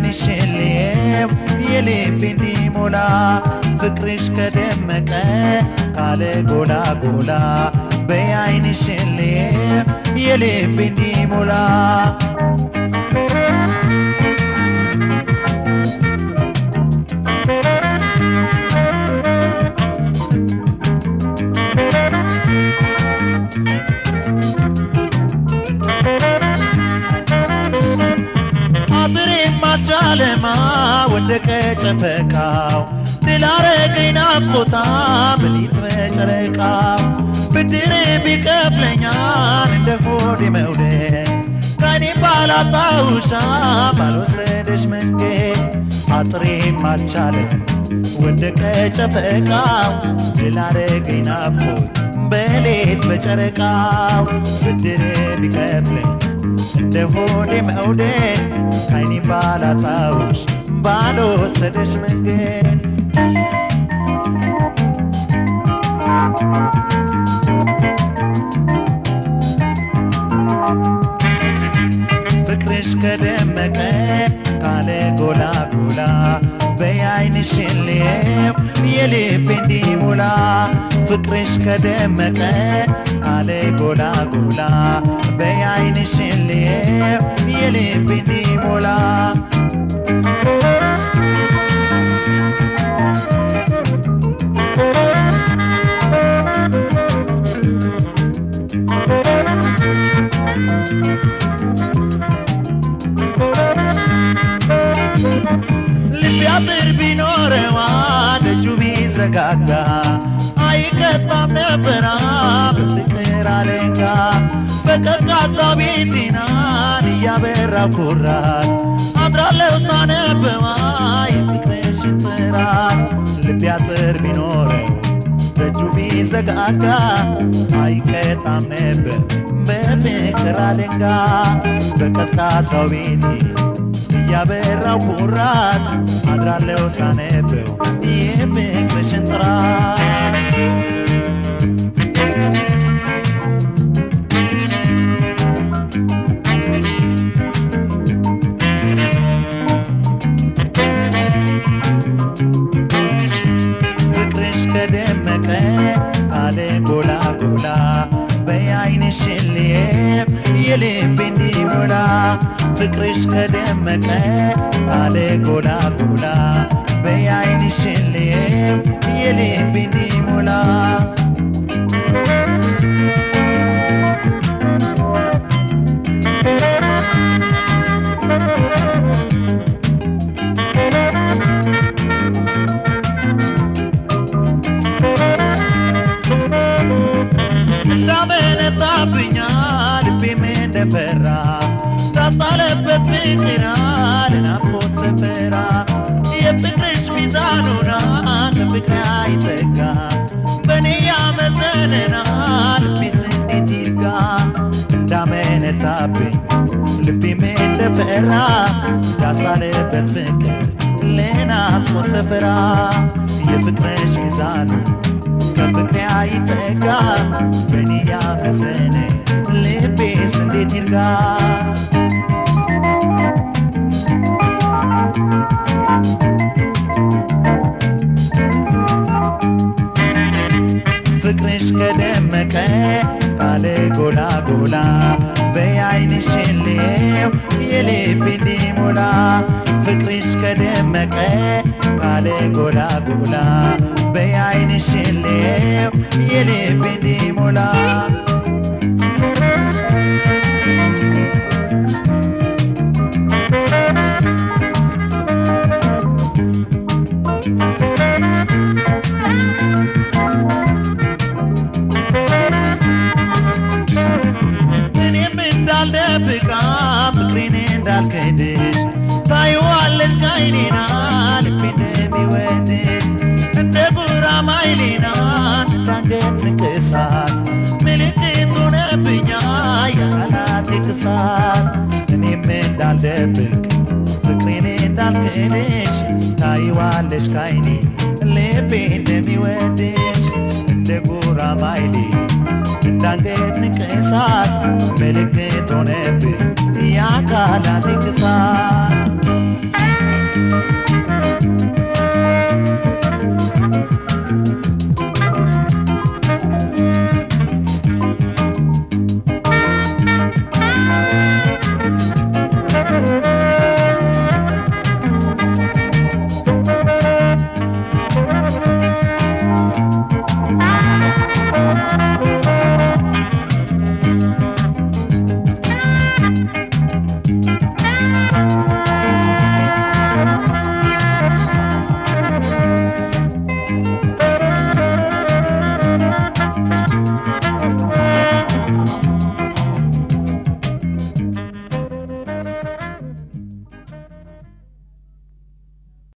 በዓይንሽን ልየው የልቤ እንዲሞላ ፍቅርሽ ከደመቀ ካለ ጎላ ጎላ በዓይንሽን ልየው የልቤ እንዲሞላ አጥሬም አልቻለማ ወደቀ ጨፈቃው ድል አረገኝ ናፍቆታ በሊት በጨረቃው ብድር ቢከፍለኛል እንደ ሆዴ መውደድ ከኔ ባላጣውሻ ባልወሰደሽ መንገድ አጥሬም አልቻለም ወደቀ ጨፈቃው ድል አረገኝ ናፍቆት በሌት በጨረቃው ብድር ቢከፍለኝ እንደ ሆዴ መውደድ ከዓይኔ ባላጣውሽ ባልወሰደሽ መንገድ ፍቅርሽ ከደመቀ ካለ ጎላ ጎላ በዓይንሽን ልየው የልቤ እንዲሞላ ፍቅርሽ ከደመቀ ካለ ጎላ ጎላ በዓይንሽን ልየው የልቤ እንዲሞላ ልቤ አጥር ቢኖረዋ ደጁ ቢዘጋጋ አይቀጣም ነበራ በፍቅር አለንጋ በቀዝቃዛ ቤቴናን እያበራ ኩራት አድራለሁ ሳነበዋ የፍቅርሽን ጥራት ልቤ አጥር ቢኖረው ደጁ ቢዘጋጋ አይቀጣም ነበር በፍቅር አለንጋ በቀዝቃዛው ቤቴ እያበራው ኩራት አድራለው ሳነበው የፍቅርሽን ጥራት ፍቅርሽ ከደመቀ አለ ጎላ ጎላ በዓይንሽን ልየው የልቤ እንዲሞላ ፍቅርሽ ከደመቀ አለ ጎላ ጎላ በዓይንሽን ልየው የልቤ እንዲሞላ እንዳመነታብኛ ልቤም እንደፈራ ታስጣለበት ፍቅራ ለናፍቆት ሰፈራ የፍቅርሽ ሚዛኑና ከፍቅር አይጠጋ በእኔ ያመዘነና ልቤስ እንዴት ይርጋ እንዳመነታብኝ ልቤም እንደፈራ ታስጣለበት ፍቅር ለናፍቆት ሰፈራ የፍቅርሽ ሚዛኑ ከፍቅሬ አይጠጋ በእኔ ያመዘነ ልቤስ እንዴት ይርጋ ፍቅርሽ ከደመቀ ካለ ጎላ ጎላ በዓይንሽን ልየው የልቤ እንዲሞላ ፍቅርሽ ከደመቀ ካለ ጎላ ጎላ በዓይንሽን ልየው የልቤ እንዲሞላ እኔም እንዳልደብቃ ፍቅሬን እንዳልክድሽ ታይዋለሽ ከዓይኔና ልቤ እንደሚወድሽ እንደ ጉራማይሌና እንዳንገት ንቅሳት ምልክቱ ነብኛ የቃላት ክሳት እኔም እንዳልደብቅ ፍቅሬን እንዳልክድሽ ታይዋለሽ ከዓይኔ ልቤ እንደሚወድሽ እንደ ጉራማይሌ እንዳንገት ንቅሳት ምልክት ሆነብኝ የአካላት ክሳት